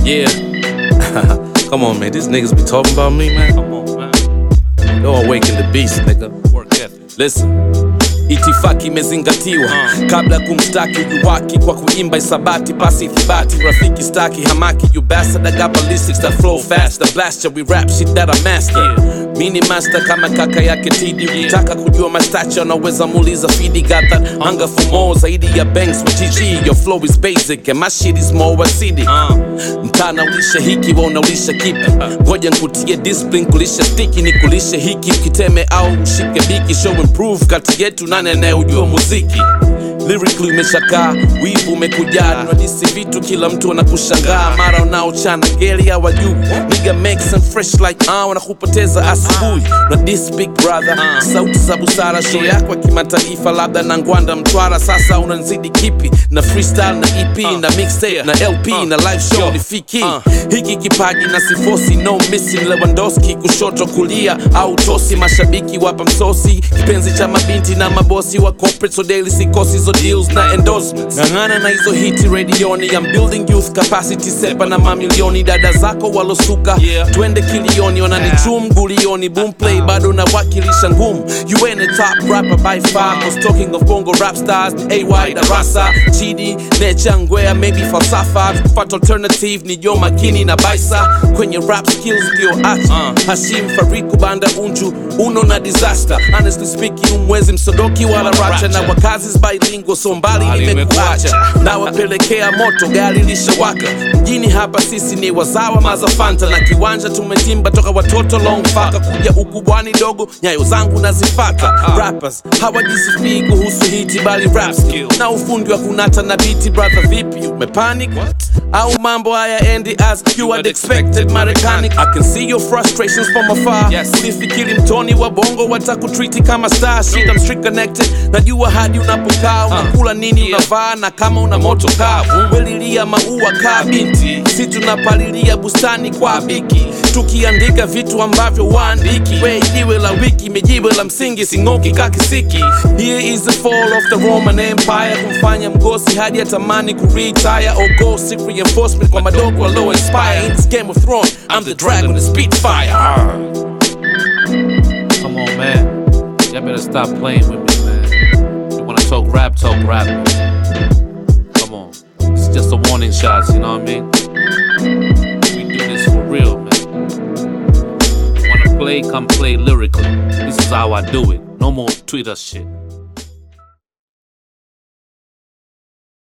Yeah. Come on, man. These niggas be talking about me, man. Come on, man. Don't awaken the beast, nigga. Work ethic. Listen. Itifaki imezingatiwa kabla ya kumshtaki ujuwaki kwa kuimba isabati pasi ithibati rafiki staki hamaki you bastard I got ballistics that flow fast the blaster we rap shit that I master mini master kama kaka yake tidi ukitaka kujua mastacha unaweza muuliza fidi got that hunger for more zaidi ya banks with GG your flow is basic and my shit is more acidic mtana ulisha hiki wa unaulisha kipi ngoja nkutie discipline kulisha stiki ni kulisha hiki ukiteme au ushike biki show improve kati yetu nani anayejua muziki lyrically umeshakaa wivu umekujaa tunadisi vitu kila mtu anakushangaa mara unaochana ngeli hawajui niga make some fresh like ah wanakupoteza asubuhi na this big brother sauti za busara show yako ya kimataifa labda na ngwanda mtwara sasa unanzidi kipi na freestyle na ep na mixtape na lp na live show ni fiki hiki kipaji na sifosi no missing lewandowski kushoto kulia au tosi mashabiki wapa msosi kipenzi cha mabinti na mabosi wa corporate so daily sikosi hizo deals na endorsements ng'ang'ana na hizo hiti redioni I'm building youth capacity sepa na mamilioni dada zako walosuka Yeah. twende kilioni wananichum gulioni boomplay bado nawakilisha ngumu you ain't a top rapper by far cause talking of bongo rap stars ni ay darasa chidi nechangwea maybe falsafa kufata alternative ni jo makini na baisa kwenye rap skills ndio acha hashim fariku banda unju uno na disaster honestly speaking umwezi msodoki wala racha na wakazi bilingual so mbali Mbali nimekuacha nimekuacha. nawapelekea moto gari lishawaka mjini hapa sisi ni wazawa mazafanta na kiwanja tumetimba toka watoto longfaka kuja ukubwani dogo nyayo zangu nazifata rappers hawajisifii kuhusu hiti bali rap skill na ufundi wa kunata na biti brother vipi umepanic au mambo haya endi as you had expected marekani i can see your frustrations from afar Yes. ulifikiri mtoni wa bongo watakutriti kama star shit I'm street connected najua hadi unapokaa unakula nini Yeah. unavaa na kama una moto kaa welilia maua kaa binti si tunapalilia bustani kwa biki tukiandika vitu ambavyo waandiki we jiwe la wiki mejiwe la msingi sing'oki kakisiki here is the fall of the roman empire kumfanya mgosi hadi atamani kuretire or go seek reinforcement kwa madogo alo inspire in this game of throne i'm the dragon the spitfire Come on, man. Y'all better stop playing with me, man. You wanna talk rap, talk rap. Man. Come on. It's just a warning shots, you know what I mean? We do this for real, man. Wanna play, come play lyrically. This is how I do it. No more Twitter shit.